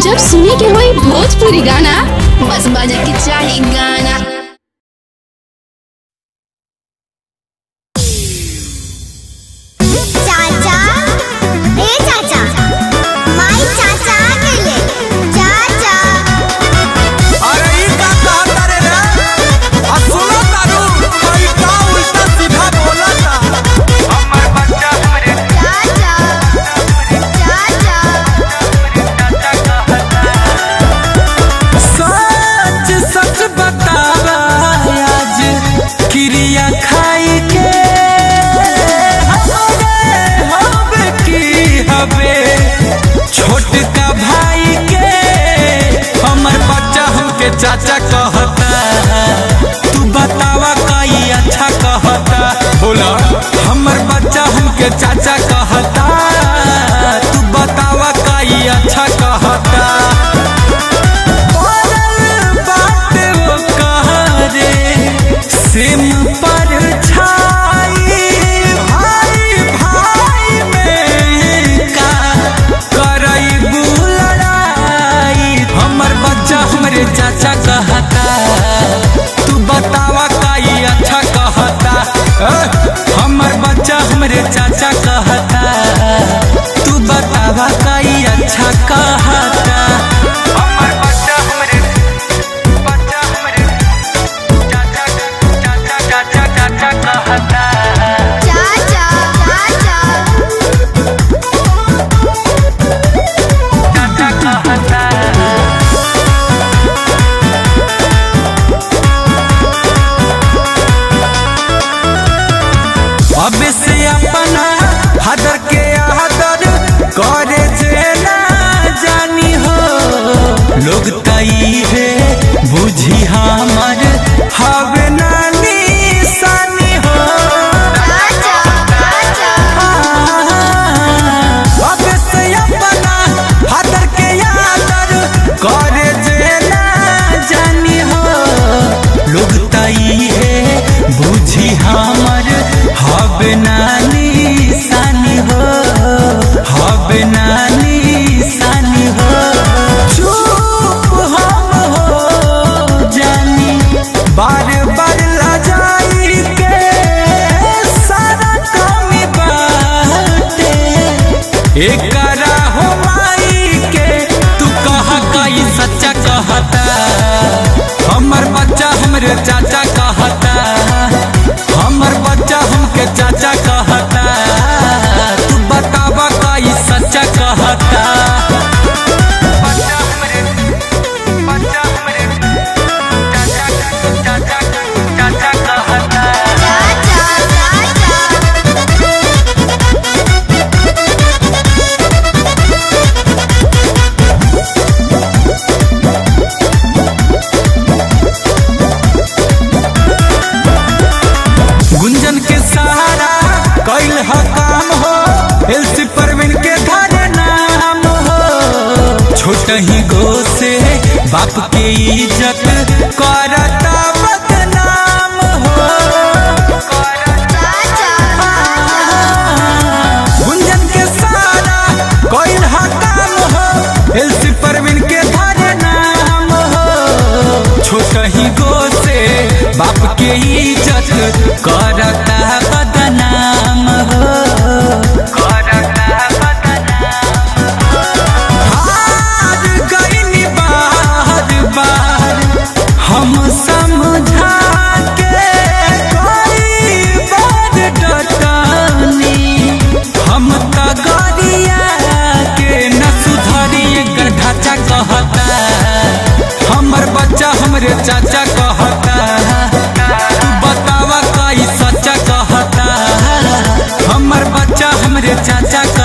जब सुने के होई भोजपुरी गाना बस बजे के चाही गाना चाचा ए चाचा माई चाचा आ गेले चाचा अरे ई का कहता रे रे आ सुनो तारू कोई का उल्टा सीधा बोलता हमर बच्चा हमरे चाचा चाचा सच सच बतावा आज क्रिया खाई के हमारे हब की हबे छोटका भाई के हमर बच्चा हमके चाचा कहता तू बतावा कई अच्छा कहता बोला हमर बच्चा हमके चाचा कहता तू बतावा कई अच्छा कहता पड़ल बाटे वो कहरे, सिम पर छाई भाई भाई में का करई लड़ाई हमर बच्चा हमरे चाचा कहता तू बतावा काई अच्छा कहता अ, हमर बच्चा हमरे चाचा कहता तू बतावा काई अच्छा कहता हमर बच्चा हमरे बच्चा हमरे चाचा चाचा चाचा चाचा कहता चाचा चाचा चाचा कहता अब से अपना हदर के आदर करे जे ना जानी हो लोग तई है बुझी हमर हवे नानी सानी हो अब से अपना हदर के आदर करे जे ना जानी हो लोग तई है बुझी हमर हवे नानी सानी हो हवे नानी सानी हो चुप हम हो जानी बार बार लजाई के सारा कमी बाटे एकरा हो माई के तू कहा कई सच्चा कहता हमर बच्चा हमरे चाचा कहता हमर बच्चा हमके चाचा कहता तू बतावा कई सच्चा कहता बच्चा हमरे बच्चा हमरे चाचा चाचा चाचा कहता गुंजन के सहारा कैल ह काम हो एलसी परवीन के घर नाम हो छोट ही गो से बाप के इज्जत करता बदनाम हो गुंजन के सहारा कैल ह काम हो एलसी परवीन के घर नाम हो छोट ही गो से बाप के इज्जत करता बदनाम हो करता बदनाम हार गइनी बार बार हम समझा के कोई बार डटनी हम त गरिया के न सुधरी एकर ढांचा कहता हमर बच्चा हमरे चाचा कहता तू बतावा कई सच्चा कहता हमर बच्चा हमरे चाचा